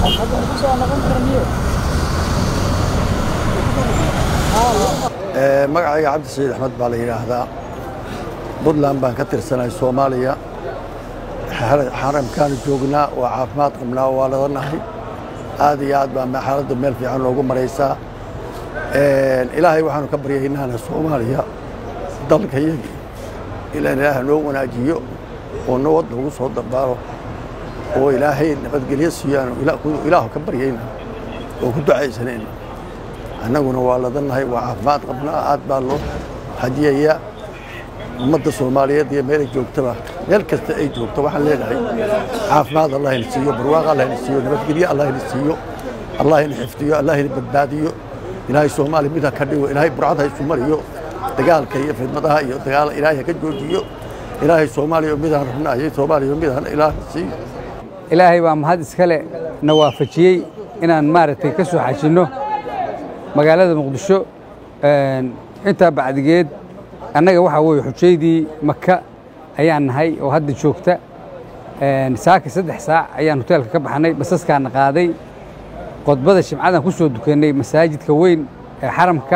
magacayga cabdi saciid axmed baa la yidhaahdaa puntland baan ka tirsanahay soomaaliya xaramkaanu joognaa waa caafimaad qabnaa waa ladanahay aad iyo aad baa xaaladda meel fiican loogu maraysaa ilaahay waxaanu ka baryaynaana soomaaliya dalka yagii ilaan ilaah noo wanaajiyo oo nabad lagu soo dabaalo oo ilaahay nabadgelyo siiyaanu ilaahu ka baryayna oo ku ducaysanayna annaguna waa ladanahay waa caafimaad qabnaa aad baa loo hadiyayaa ummadda soomaaliyeed iyo meelay joogtaba meel kasta ay joogto waxaan leenahay caafimaad allah ina siiyo barwaaq allah ina siiyo nabadgelyo allah ina siiyo allah ina xifdiyo allah ina badbaadiyo ilaahay soomaaliya mid ha ka dhigo ilaahay burcad ha isu mariyo dagaalka iyo fidmadaha iyo dagaal ilaahay ha ka joojiyo ilaahay soomaaliya midaan rabnaayo soomaaliya midaan ilaah siiyo ilaahay baa mahad iskale na waafajiyey inaan maaragtay ka soo xajinno magaalada muqdisho intaa bacdigeed annaga waxaa weeye xujaydii maka ayaan nahay oo hadda joogta saaka saddex saac ayaan hoteelka ka baxnay basaskaana qaaday qodbada shimcadan ku soo dukannay masaajidka weyn ee xaramka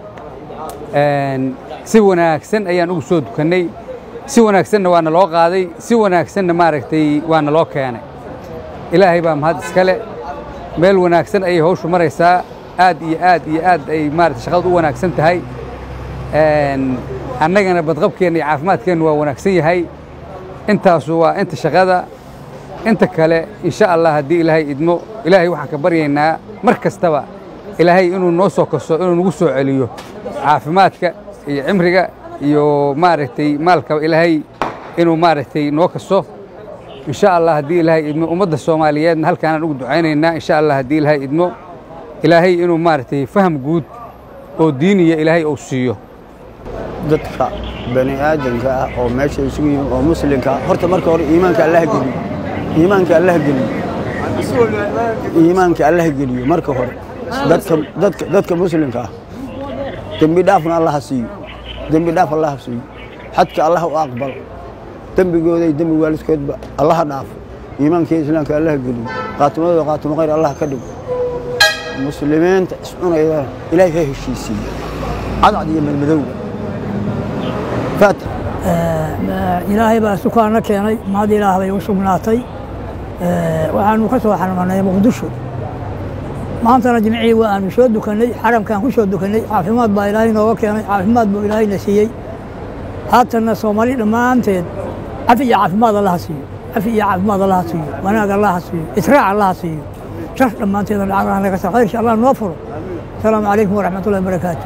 si wanaagsan ayaan ugu soo dukannay si wanaagsanna waana loo qaaday si wanaagsanna maaragtay waana loo keenay ilaahay baa mahad iskale meel wanaagsan ayay hawshu maraysaa aad iyo aad iyo aad ay maarata shaqadu u wanaagsan tahay annagana badqabkeenna iyo caafimaadkeenna waa wanaagsan yahay intaasu waa inta shaqada inta kale insha allah haddii ilaahay idmo ilaahay waxaan ka baryaynaa mar kastaba ilaahay inuu noo soo kaso inuu nagu soo celiyo caafimaadka iyo cimriga iyo maaragtay maalkaba ilaahay inuu maaragtay noo kaso insha allah haddii ilaahay idmo ummadda soomaaliyeedna halkaanaan ugu ducaynaynaa insha allah haddii ilaahay idmo ilaahay inuu maaragtay faham guud oo diiniya ilaahay uu siiyo dadka bani aadanka ah oo meesha isugu yimi oo muslimka ah horta marka hore iimaanka allah geliyo iimaanka allah geliyo iimaanka allah geliyo marka hore dadka dadka dadka muslimka ah dembi dhaafna allah ha siiyo dembi dhaaf allah ha siiyo xadka allah u aqbalo dembigooda iyo dembi waalidkoodba allah ha dhaafo iimaanka iyo islaamka allah geliyo qaatimadooda qaatimo khayr allah ka dhigo muslimiinta iscunayda ilaahay ha heshiisiiyo cadcad iyo madmadowga faatix ilaahay baa sukaanna keenay mahad ilaah bay u sugnaatay waxaanu ka soo xarmanay muqdisho maantana jimcii waa aanu soo dukannay xaramkaan ku soo dukannay caafimaad baa ilaahay nooga keenay caafimaad buu ilaahayna siiyey haatanna soomaali dhammaanteed cafi iyo caafimaad allaha siiyo cafi iyo caafimaad allaha siiyo wanaag allaha siiyo israac allaha siiyo shar dhammaanteeda lacagaha laga saa khayrka allah noo furo asalaamu calaykum waraxmatullahi wabarakaatu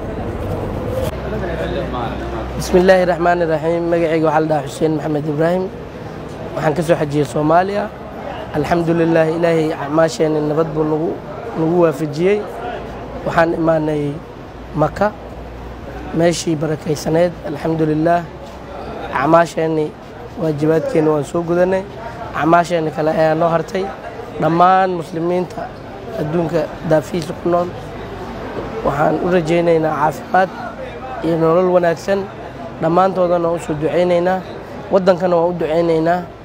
bismi illaahi raxmaan iraxiim magacayga waxaa la dhahaa xuseen maxamed ibraahim waxaan ka soo xajiyey soomaaliya alxamdu lilaah ilaahay acmaasheenni nabad buu nagu nagu waafajiyey waxaan imaanay maka meeshii barakaysaneed alxamdu lilaah acmaasheenni waajibaadkeenni waan soo gudanay acmaasheenni kale ayaa noo hartay dhammaan muslimiinta adduunka daafihiisa ku nool waxaan u rajaynaynaa caafimaad iyo nolol wanaagsan dhammaantoodana waan u soo ducaynaynaa waddankana waan u ducaynaynaa